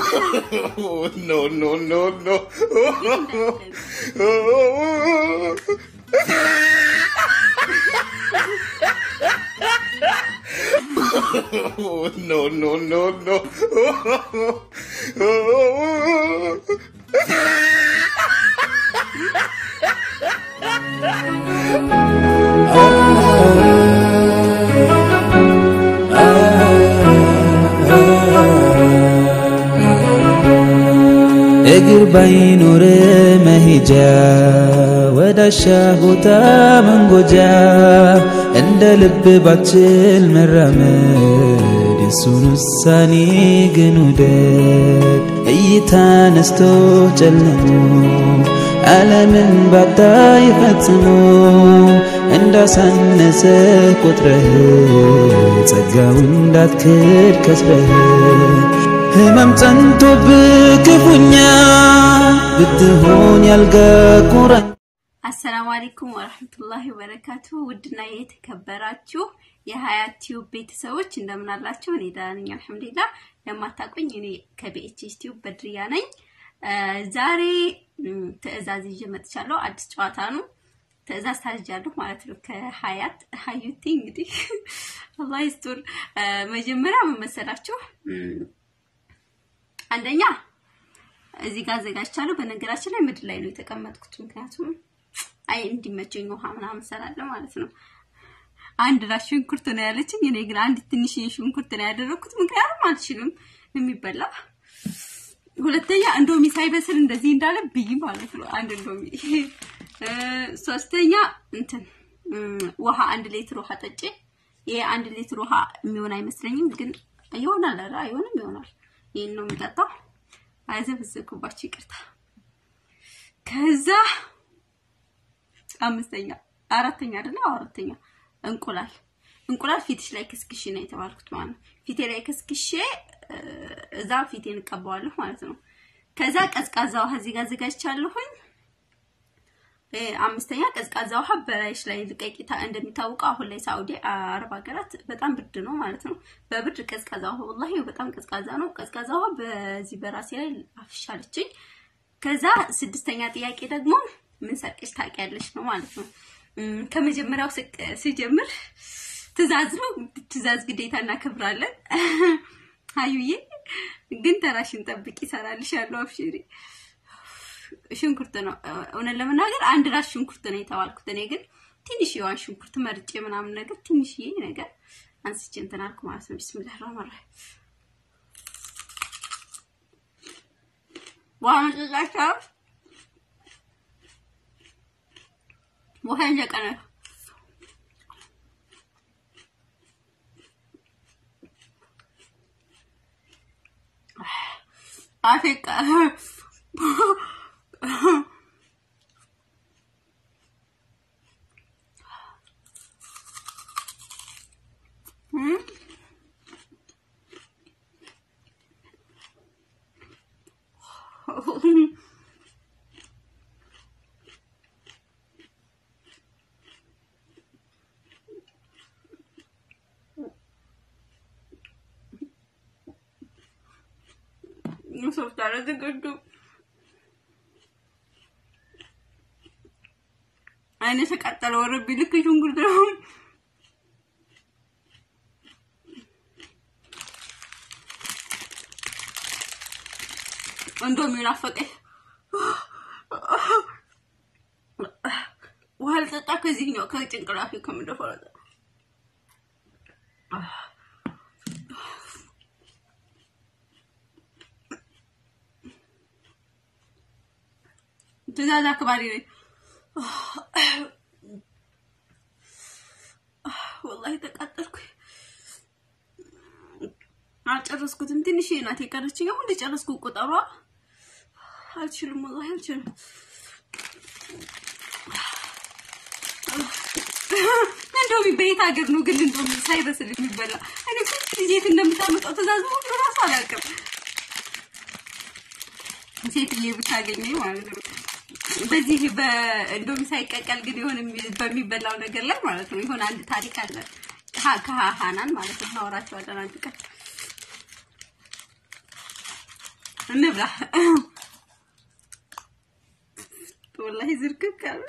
no, no, no, no. no, no, no, no. እግር ባይኖር መሄጃ ወዳሻ ቦታ መንጎጃ እንደ ልብ ባችል መራመድ የሱን ውሳኔ ግን ውደድ እይታ ነስቶ ጨልሞ ዓለምን ባታይ ፈጽሞ እንዳሳነሰ ቆጥረህ ጸጋው እንዳትክድ ከስረህ ህመም ጸንቶብህ ክፉኛ ብትሆን ያልጋ ቁራኝ አሰላሙ አለይኩም ወረህመቱላሂ ወበረካቱ። ውድና የተከበራችሁ የሀያት ቲዩብ ቤተሰቦች እንደምን አላችሁ? እኔ ደህና ነኝ አልሐምዱሊላህ። ለማታውቁኝ እኔ ከቢኤችኤስ ቲዩብ በድሪያ ነኝ። ዛሬ ትዕዛዝ ይዤ መጥቻለሁ። አዲስ ጨዋታ ነው። ትዕዛዝ ታዝጃለሁ ማለት ነው ከሀያት ሀዩቲ። እንግዲህ አላህ ይስጡር። መጀመሪያ ምን መሰላችሁ? አንደኛ እዚህ ጋር አዘጋጅቻለሁ። በነገራችን ላይ ምድር ላይ ነው የተቀመጥኩት፣ ምክንያቱም አይ እንዲመቸኝ ውሃ ምናምን ሰራለ ማለት ነው። አንድ ራስ ሽንኩርት ነው ያለችኝ። እኔ ግን አንድ ትንሽ ሽንኩርት ነው ያደረኩት፣ ምክንያቱም አልችልም የሚበላ። ሁለተኛ እንዶሚ ሳይበስል እንደዚህ እንዳለ ብይ ማለት ነው። አንድ እንዶሚ። ሶስተኛ እንትን ውሃ አንድ ሌትር ውሃ ጠጪ። ይሄ አንድ ሌትር ውሃ የሚሆን አይመስለኝም፣ ግን ይሆናል። ኧረ አይሆንም፣ ይሆናል። ይሄን ነው የምጠጣው። አይዘፈዘፍኩባችሁ ይቅርታ። ከዛ አምስተኛ አራተኛ አይደለ? አራተኛ እንቁላል እንቁላል ፊትሽ ላይ ከስክሼ ነው የተባልኩት ማለት ነው። ፊቴ ላይ ከስክሼ እዛ ፊቴን እቀባዋለሁ ማለት ነው። ከዛ ቀዝቃዛ ውሃ እዚህ ጋር አዘጋጅቻለሁኝ። አምስተኛ ቀዝቃዛ ውሃ በላይሽ ላይ ልቀቂታ። እንደሚታወቀው አሁን ላይ ሳውዲ አረብ ሀገራት በጣም ብርድ ነው ማለት ነው። በብርድ ቀዝቃዛ ውሃ ወላሂ በጣም ቀዝቃዛ ነው። ቀዝቃዛ ውሃ በዚህ በራሴ ላይ አፍሻለችኝ። ከዛ ስድስተኛ ጥያቄ ደግሞ ምን ሰርቀሽ ታውቂያለሽ ነው ማለት ነው። ከመጀመሪያው ስጀምር ትእዛዝ ነው። ትእዛዝ ግዴታ እናከብራለን። አዩዬ ግን ተራሽን ጠብቂ፣ ይሰራልሻለሁ። አብሽሪ ሽንኩርት ነው። እውነት ለመናገር አንድ ራስ ሽንኩርት ነው የተባልኩት። እኔ ግን ትንሽ የዋን ሽንኩርት መርጬ ምናምን ነገር ትንሽዬ ነገር አንስቼ እንትን አልኩ ማለት ነው። ቢስሚላህ ረህማን ረሂም ውሃ መጠጣቸው ውሃ እየቀነ አፌቃ ሶፍት አላዘጋጁ አይነ ተቃጠለ ወረቢ ልክ ሽንኩርት ነው። እንዶሚ ናፈቀኝ። ውሃ ልጠጣ ከዚህኛው ከጭንቅላቴ ከምደፈው ትእዛዝ አክባሪ ነኝ። ወላሂ ተቃጠልኩ። አልጨረስኩትም። ትንሽ ናት የቀረችኝ። አሁን እንደጨረስኩ ቁጠሯ። አልችልም፣ ወላሂ አልችልም። እንደውም በየት ሀገር ነው ግን እንደውም ሳይበስል የሚበላ? እኔ ስንት ጊዜ የት እንደምታመጣው ትእዛዝ ሁሉ እራሱ አላውቅም። ሴትዬ ብታገኘኝ ማለት ነው። በዚህ በእንዶሚ ሳይቀቀል ግን የሆነ በሚበላው ነገር ላይ ማለት ነው የሆነ አንድ ታሪክ አለ ከሀናን ማለት ነው እናወራቸዋለን አንድ ቀን እንብላ። ወላሂ ዝርክክ አለ።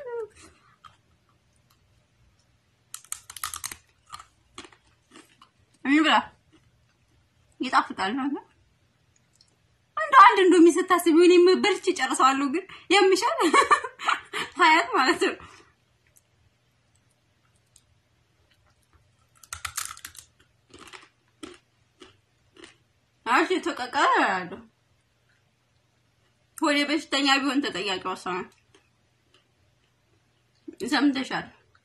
እንብላ። ይጣፍጣል ነው እንደ አንድ እንዶሚ ስታስቢ እኔ በልቼ ጨርሰዋለሁ፣ ግን የምሻል ሀያት ማለት ነው። አሽ የተቀቀለ ያለው ወደ በሽተኛ ቢሆን ተጠያቂ ወሰነ። ሰምተሻል?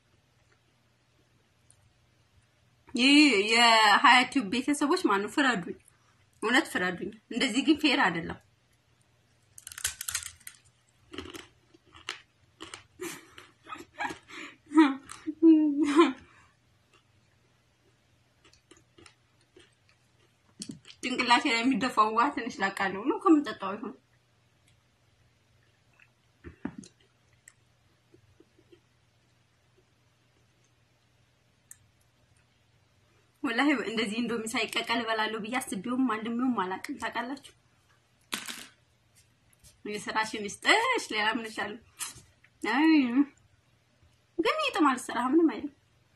ይህ የሀያት ቲዩብ ቤተሰቦች ማነው? ፍረዱኝ፣ እውነት ፍረዱኝ። እንደዚህ ግን ፌር አይደለም። ጭንቅላቴ ላይ የሚደፋው ውሃ ትንሽ ላቃለው ነው ከምጠጣው ይሆን ወላሂ እንደዚህ እንደውም ሳይቀቀል እበላለሁ ብዬ አስቤውም አልሜውም አላውቅም። ታውቃላችሁ፣ የስራሽን ይስጥሽ። ሌላ ምን እላለሁ? አይ ግን ይጥማል ስራ ምንም አይደለም።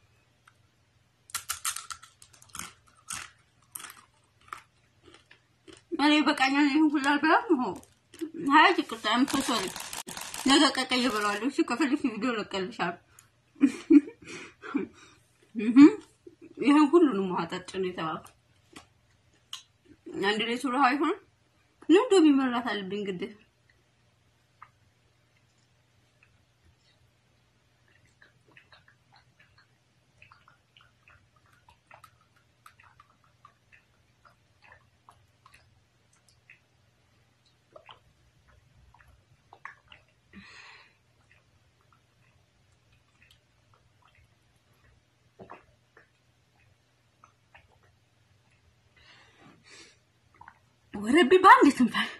እኔ በቃኛል። ይሄን ሁሉ አልበላም። ሆ ሀያ ይቅርታ ምትሶሪ ነገ ቀቀይ እበላለሁ። እሺ ከፈልሽ ቪዲዮ ለቀልሻል። ይሄን ሁሉንም ውሃ ጠጭ ነው የተባለው። አንድ ሌትር ውሃ ይሆን ነው እንደው ቢመራት አለብኝ ግዴታ። ወረቢ በአንድ ትንፋሽ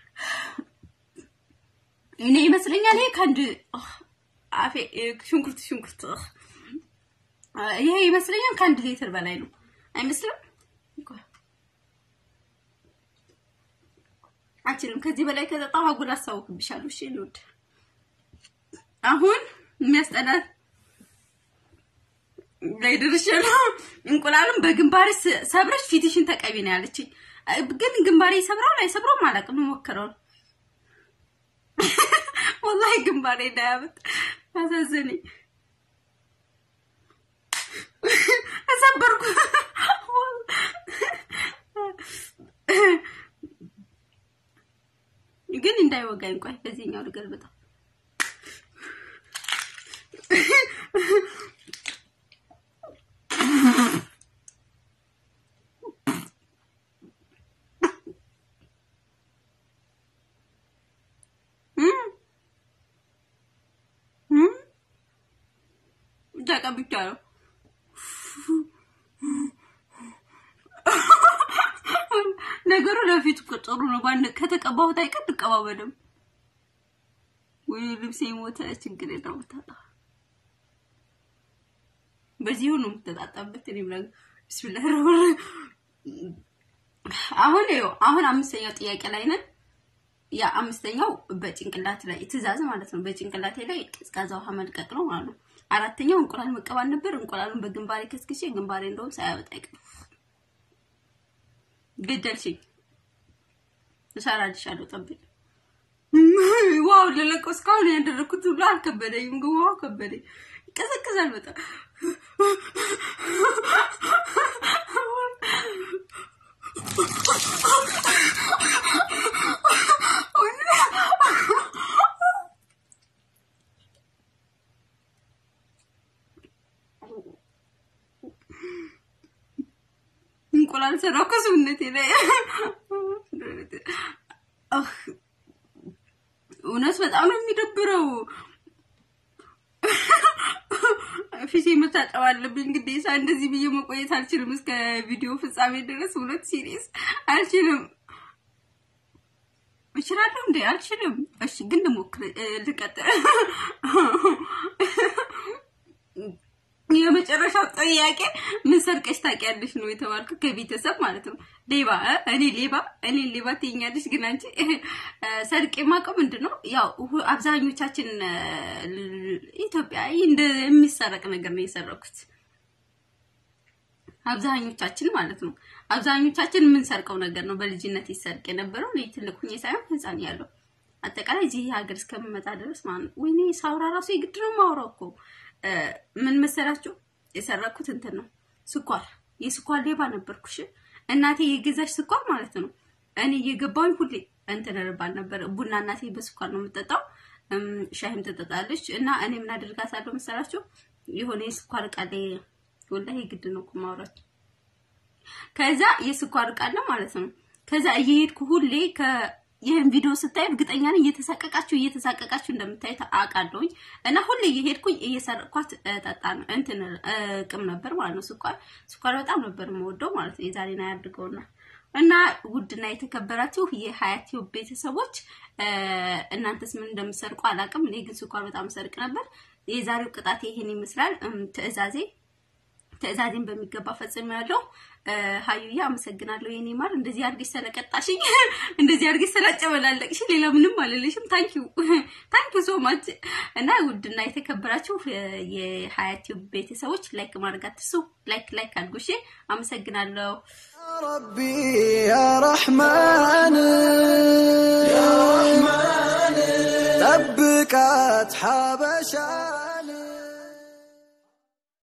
እኔ ይመስለኛል። ይሄ ከአንድ አፌ ሽንኩርት ሽንኩርት ይሄ ይመስለኛል ከአንድ ሊትር በላይ ነው አይመስልም? አችልም ከዚህ በላይ ከጠጣሁ አጉል አስታውቅብሻለሁ። እሺ ልውድ አሁን የሚያስጠላት ላይ ደርሻለሁ። እንቁላሉን በግንባሬ ሰብረሽ ፊትሽን ተቀቢ ነው ያለችኝ። ግን ግንባሬ ሰብረው ላይ ሰብረው አላውቅም። ሞክረው ወላሂ ግንባሬ እንዳያመጥ አሳዘነኝ። ተሰበርኩ። ግን እንዳይወጋኝ ቆይ በዚህኛው ልገልብጠው። ተቀብቻለሁ። ነገሩ ለፊት እኮ ጥሩ ነው። ባን ከተቀባሁት አይቀር ልቀባው በደምብ ወይ ልብሴ ሞተ። ችግር የለውም ታጣ በዚህ ነው የምትጣጣበት። እኔ ብላ ቢስሚላህ አሁን ይኸው አሁን አምስተኛው ጥያቄ ላይ ነን። ያ አምስተኛው በጭንቅላት ላይ ትዕዛዝ ማለት ነው። በጭንቅላቴ ላይ ቀዝቃዛ ውሃ መልቀቅ ነው ማለት ነው። አራተኛው እንቁላል መቀባል ነበር። እንቁላሉን በግንባሬ ከስክሼ ግንባሬ እንደውም ሳያወጣ አይቀርም። ገደልሽኝ። እሰራልሻለሁ። ጠብቂ። ዋው ለለቀው እስካሁን ያደረኩት ሁሉ አልከበደኝም፣ ግን ዋው ከበደኝ። ይቀዘቅዛል በጣም እንቁላል ሰራው ከሰውነቴ ላይ እውነት በጣም ነው የሚደብረው። ፊቴ መታጠብ አለብኝ ግዴታ። እንደዚህ ብዬ መቆየት አልችልም እስከ ቪዲዮ ፍጻሜ ድረስ። እውነት ሲሪየስ አልችልም። እችላለሁ እንዴ? አልችልም። እሺ ግን ልሞክር፣ ልቀጥል። የመጨረሻው ጥያቄ ምን ሰርቀሽ ታውቂያለሽ ነው የተባልኩ ከቤተሰብ ማለት ነው። ሌባ እ? እኔ ሌባ እኔ ሌባ ትይኛለሽ፣ ግን አንቺ እ፣ ሰርቄ የማውቀው ምንድን ነው ያው ሁ- አብዛኞቻችን እ፣ ኢትዮጵያ እንደ የሚሰረቅ ነገር ነው የሰረኩት። አብዛኞቻችን ማለት ነው። አብዛኞቻችን የምንሰርቀው ነገር ነው በልጅነት ይሰርቅ የነበረው እኔ ትልቅ ሁኜ ሳይሆን ህፃን ያለው አጠቃላይ እዚህ ሀገር እስከምመጣ ድረስ ማለት ነው። ወይኔ ሳውራ ራሱ የግድ ነው ማውራው እኮ እ፣ ምን መሰላችሁ የሰረኩት እንትን ነው ስኳር፣ የስኳር ሌባ ነበርኩሽ። እናቴ የገዛሽ ስኳር ማለት ነው። እኔ እየገባሁኝ ሁሌ እንትን እርባል ነበር። ቡና እናቴ በስኳር ነው የምጠጣው፣ እም፣ ሻይም ትጠጣለች። እና እኔ ምን አደርጋታለሁ መሰላችሁ የሆነ የስኳር እቃ ላይ ወላሂ ግድ ነው እኮ ማውራት ከዛ የስኳር እቃ አለ ማለት ነው። ከዛ እየሄድኩ ሁሌ ከ ይህን ቪዲዮ ስታይ እርግጠኛ ነኝ እየተሳቀቃችሁ እየተሳቀቃችሁ እንደምታዩት አውቃለሁኝ። እና ሁሌ እየሄድኩኝ እየሰረቅኳት ጠጣ እንትን እ፣ ቅም ነበር ማለት ነው። ስኳር ስኳር በጣም ነበር የምወደው ማለት ነው። የዛሬን አያድርገውና እና ውድና የተከበራችሁ የሀያት ቲዩብ ቤተሰቦች እ፣ እናንተስ ምን እንደምሰርቁ አላውቅም። እኔ ግን ስኳር በጣም ሰርቅ ነበር። የዛሬው ቅጣት ይሄን ይመስላል። እም፣ ትዕዛዜ ትዕዛዜን በሚገባ ፈጽሜያለሁ። እ፣ ሀዩዬ አመሰግናለሁ የኔ ማር፣ እንደዚህ አድርገሽ ስለቀጣሽኝ፣ እንደዚህ አድርገሽ ስላጨበላለቅሽ፣ ሌላ ምንም አልልሽም። ታንኪዩ ታንኪዩ ሶ ማች። እና ውድና የተከበራችሁ እ፣ የሀያት ቲዩብ ቤተሰቦች ላይክ ማድረግ አትርሱ። ላይክ ላይክ አድርጉ። እሺ፣ አመሰግናለሁ። ربي يا رحمن